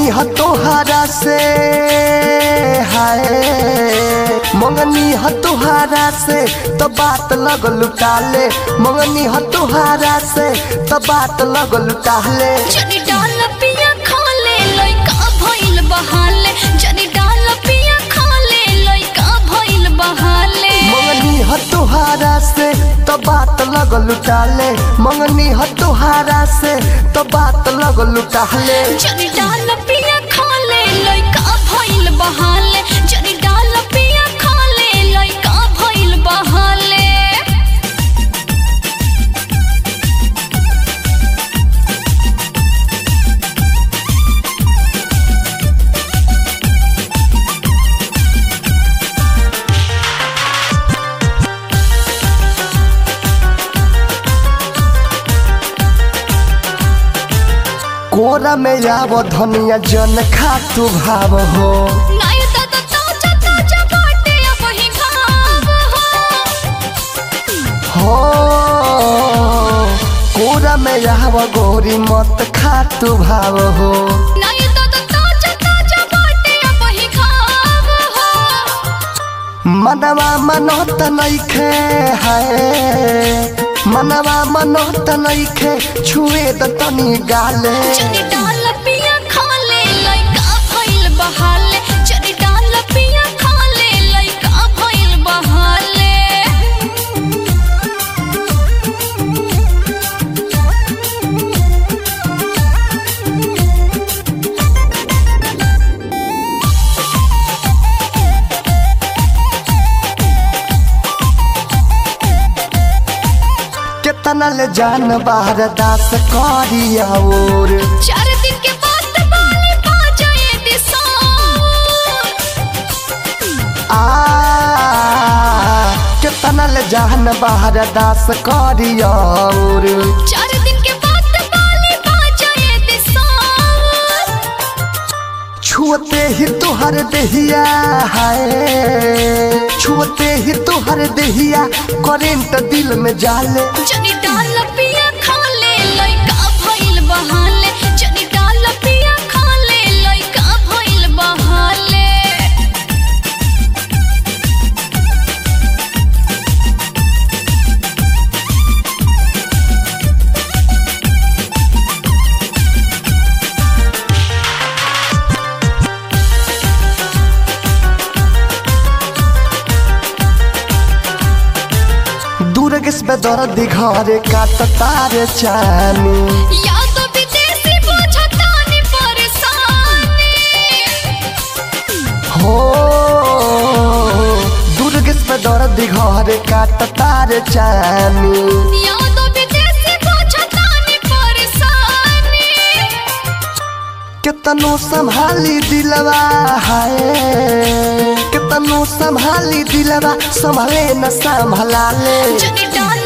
मंगनी ह तोहारा से हाय मंगनी ह तोहारा से तो बात लगल लुटाले मंगनी ह तोहारा से तो बात लगल लुटाले जनी डाल पिया खाले लइका भइल बहाले जनी डाल पिया खाले लइका भइल बहाले मंगनी ह तोहारा से तो बात लगल लुटाले मंगनी ह तोहारा से तो बात लगल लुटाले जनी डाल पिया खाले लइका भइल बहाले जनी डाल पिया खाले लइका भइल बहाले कोरा में आव धनिया जन खातु भाव हो नाय दादा ताजा ताजा बाटे अब ही खाव हो हो कोरा में आव गोरी मत खातु भाव हो नाय दादा ताजा ताजा बाटे अब ही खाव हो मनवा मनोत नइखे है मनवा मनोत नइखे छुए द तनी गाले जनी डाल पिया खाले लइका भइल बहाले जनी डाल पिया खाले लइका भइल बहाले केतना ले जान बाहर दास करिया और चार दिन के बाद बाले पा जाए दिशा आ केतना ले जान बाहर दास करिया और चार दिन के बाद बाले पा जाए दिशा छुअते ही तुहर देहिया है छुअते ही तुहर देहिया करेंट दिल में जाले जनी डाल पिया खाले लइका भइल बहाले जनी डाल पिया खाले लइका भइल बहाले दूरगस पे दर्द घरे काट तारे चानी या तो विदेशी बुझतानी परेशानी हो दूरगस पे दर्द घरे काट तारे चानी या तो विदेशी बुझतानी परेशानी कितनो संभाली दिलवा है कितनो संभाली दिलवा संभले न संभला ले जनी डाल